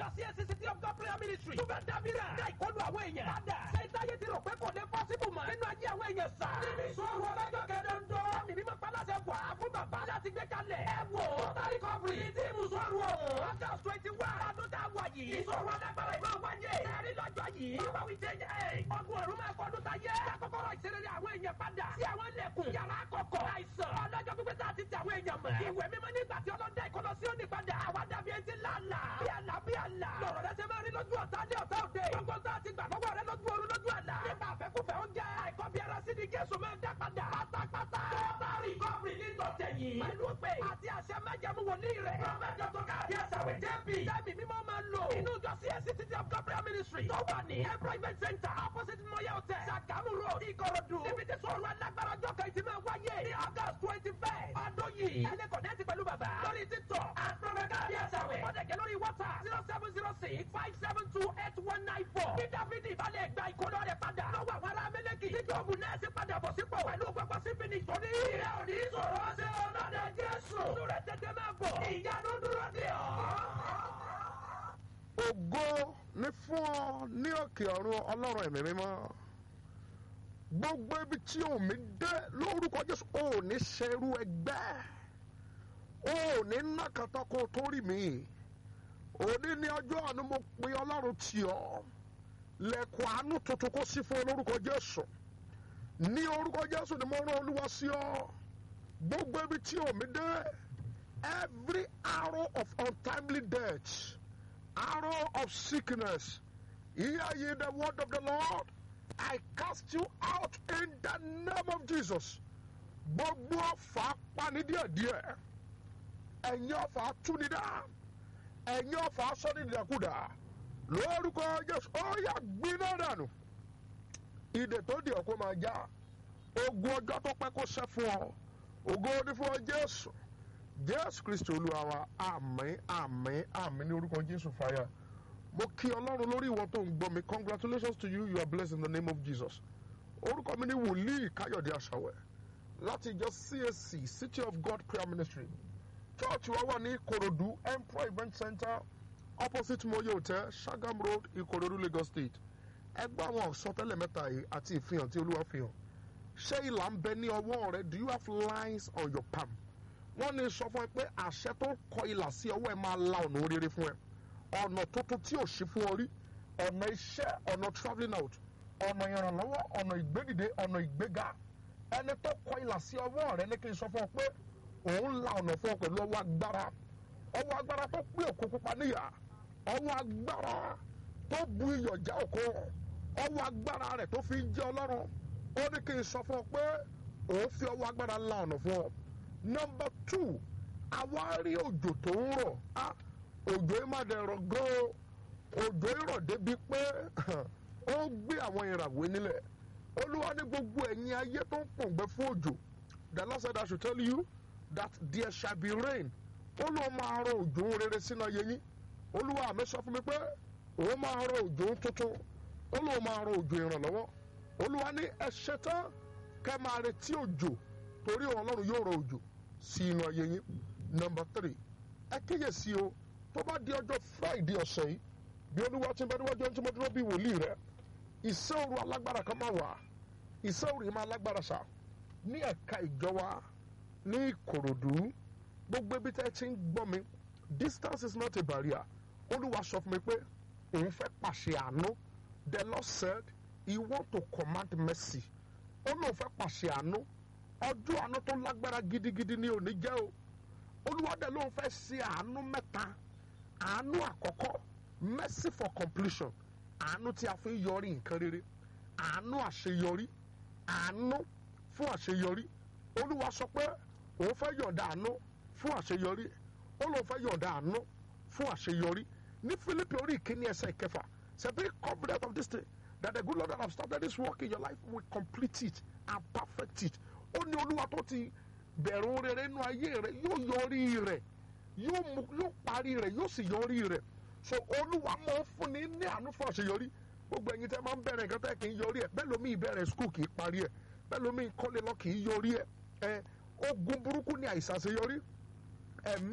ìjọ CAC City of God prayer ministry. tó fẹ́ dábìrà. dá ìkọlù àwọn èèyàn. padà. sẹ́ńtà yé ti rò pé kò lè pọ́sibù mọ́. nínú ayé àwọn èèyàn sà. níbi ìṣòro ọlọ́jọ́ kẹdọ̀ndọ́. mi mímọ́ paláṣẹ wà á fún bàbá láti gbé kalẹ̀. ẹ wò ó tari kọ́bìrì. ní tíìmù sọ̀rọ̀ o. august twenty one. ọdún tá a wà yìí. ìṣòro alágbára ìmọ̀ wáyé. ẹ̀rí lọ́jọ́ yìí. bàbá wí jẹ́ ẹ̀. ọdún ọ̀run máa kọ́ ọdún tá yẹ. kọ́kọ́rọ́ ìṣeré àwọn èèyàn padà. sí àwọn ilẹ̀kùn. yàrá kọ̀kọ̀. àìsàn. ọlọ́jọ́ pípẹ́ tá a ti ti àwọn èèyàn mọ̀. ìwé mímọ́ nígbà tí ọlọ́dẹ ìkọlọ sí òní padà. àwa dàbí ẹni tí lálà. bí àlà bí àlà. lọ̀rọ̀ rẹ ṣe máa rí lójú ọ̀tá ní ọ̀tá òde. gbogbo tá a ti gbà lọ́wọ́ rẹ lójú oorun lójú àlà. nípa àfẹ́kùfẹ́ oúnjẹ. àìkọ́ bí ara sí ni Jésù máa ń dá padà. pátápátá. tọ́tàrí kọ́pì ní tọ̀tẹ̀ yìí. pẹ̀lú pé àti àṣẹ májẹ̀mú wòlíì rẹ̀. prọfẹ̀tọ̀ tó ká àti àṣàwẹ̀ jẹ́bi. jẹ́mi mímọ́ máa ń lò. inú ìjọ CAC City of God prayer ministry. tó wà ní employment center opposite Moye hotel. Sagamu road Ìkòròdú. níbi tí sọ̀rọ̀ alágbára ọjọ́ kan ti máa wáyé. ní August twenty five. ọdún yìí. ẹni kọ̀nẹ́tì pẹ̀lú bàbá. lórí títọ̀. àtúrọ̀mẹ́ká àti àṣàwẹ̀. wọ́n dẹ̀ jẹ́ lórí WhatsApp zero seven zero six five seven two eight one nine four. bí Dáfídì ìbálẹ̀ gba ìkólọ́ rẹ̀ padà. lọ́wọ́ àwọn ará Mẹ́lẹ́kì. tí Jọ́ọ̀bù náà sì padà bọ̀ sípò. pẹ̀lú gbogbo sífìnì ìtọ́ni. ìrẹ́ òní sọ̀rọ̀ ṣe ọlọ́dẹ Jésù. Súrẹ̀ tètè máa bọ̀. ìyanu dúró dè ọ́. ògo ní fún ọ ní òkè ọ̀run ọlọ́run ẹ̀mí mímọ́ gbogbo ibi tí omi dé lórúkọ jésù ò ní ṣerú ẹgbẹ́ ò ní nàkàtà kó tó rí mi òní ní ọjọ́ àánú mo pe ọlọ́run tì ọ́ lẹ́kọ̀ọ́ àánú tuntun kó sí fún olórúkọ jésù ní orúkọ jésù ni mo rán olúwa sí ọ gbogbo ibi tí omi dé every arrow of untimely death arrow of sickness. Hear ye the word of the Lord. I cast you out in the name of Jesus. Gbogbo ọ̀fà pani díẹ̀díẹ̀. Ẹ̀yin ọ̀fà túnidá. Ẹ̀yin ọ̀fà sọ́nìdàkúdà. Lórúkọ Jésù, ó yà gbiná dànù. Ìdè tó di ọ̀kọ́ máa já. Ogun ọjọ́ tó pẹ́ kó ṣẹ́ fún ọ. Ògo ní fún ọ Jésù jésù kristu olúwa wa àmín àmín àmín ní orúkọ jésù fàyà mo kí ọlọ́run lórí ìwọ tó ń gbọ́ mi congratulations to you you are blessed in the name of jesus orúkọ mi ní wòlíì káyọ̀dé àṣàwẹ̀ láti ìjọ cac city of god prayer ministry church wa wà ní ìkòròdú emperor event center opposite moye hotel sagam road ìkòròdú lagos state ẹgbẹ́ àwọn àsọtẹ́lẹ̀ mẹ́ta yìí àti ìfihàn tí olúwa fi hàn ṣé ìlà ń bẹ ní ọwọ́ rẹ do you have lines on your palm wọ́n ní sọ fún ẹ pé àṣẹ tó kọ ìlà sí ọwọ́ ẹ máa la ọ̀nà oríire fún ẹ ọ̀nà tuntun tí ò sí fún ọ rí ọ̀nà iṣẹ́ ọ̀nà travelling out ọ̀nà ìrànlọ́wọ́ ọ̀nà ìgbédìde ọ̀nà ìgbéga ẹni tó kọ ìlà sí ọwọ́ rẹ ní kí n sọ fún ọ pé òun la ọ̀nà fún ọ pẹ̀lú ọwọ́ agbára ọwọ́ agbára tó pé òkú pupa níyà ọwọ́ agbára tó bu iyọ̀ já òkú ọwọ́ agbára rẹ̀ tó fi ń jẹ́ ọlọ́run ó ní kí n sọ fún ọ pé òun fi ọwọ́ agbára la ọ̀nà fún ọ nọmba two àwa rí òjò tó ń rọ̀ á òjò yìí má dẹ̀ rọ̀ gan-an òjò yìí rọ̀ débi pé ó gbé àwọn ìràwé nílẹ̀ olúwa ní gbogbo ẹ̀yin ayé tó ń pòǹgbẹ fún òjò the Lord said I should tell you that there shall be rain ó lóun máa rọ̀ òjò rere sínú ayé yín olúwa mi sọ fún mi pé òun máa rọ̀ òjò tuntun ó lóun máa rọ̀ òjò ìrànlọ́wọ́ olúwa ní ẹ ṣetán kẹ́ máa retí òjò torí ọlọ́run yóò rọ̀ òjò sí inú ayé yín nọmba tírì ẹ kéye sí o tó bá di ọjọ́ friday ọ̀sẹ̀ yìí bí olúwa ti ń bẹ níwájú ẹni tí mo dúró bí wòlíì rẹ ìṣẹ́ òru alágbára kan máa wà ìṣẹ́ òru yìí máa lágbára ṣá ní ẹ̀ka ìjọ wa ní ìkòròdú gbogbo ibi tẹ́ ẹ ti ń gbọ́ mi distance is not a barrier olúwa sọ fún mi pé òun fẹ́ pàṣẹ àánú the lord said he want to command mercy ó lóun fẹ́ pàṣẹ àánú ọjọ́ àánú tó lágbára gidigidi ni òní jẹ́ o olúwadẹ ló ń fẹ́ ṣe àánú mẹ́ta àánú àkọ́kọ́ mercy for completion àánú tí a fi ń yọrí nǹkan rere àánú àṣeyọrí àánú fún àṣeyọrí olúwa sọ pé òun fẹ́ yọ̀ǹda àánú fún àṣeyọrí ó lóun fẹ́ yọ̀ǹda àánú fún àṣeyọrí ní Fílípì orí ìkíní ẹsẹ̀ ìkẹfà say be confident of this thing that the good Lord that have started this work in your life will complete it and perfect it ó ní olúwa tó ti bẹ̀rù rere nínú ayé rẹ yóò yọrí rẹ yóò mú yóò parí rẹ yóò sì yọrí rẹ so olúwa máa ń fúnni ní àánú fún àṣeyọrí gbogbo ẹ̀yin tẹ́ máa ń bẹ̀rẹ̀ nǹkan tẹ́ kì í yọrí ẹ̀ bẹ́ẹ̀ lómi ìbẹ̀rẹ̀ skul kì í parí ẹ̀ bẹ́ẹ̀ lómi ìkọ́lé lọ kì í yọrí ẹ̀ ẹ̀ ogun burúkú ni àìsàn àṣeyọrí ẹ̀mí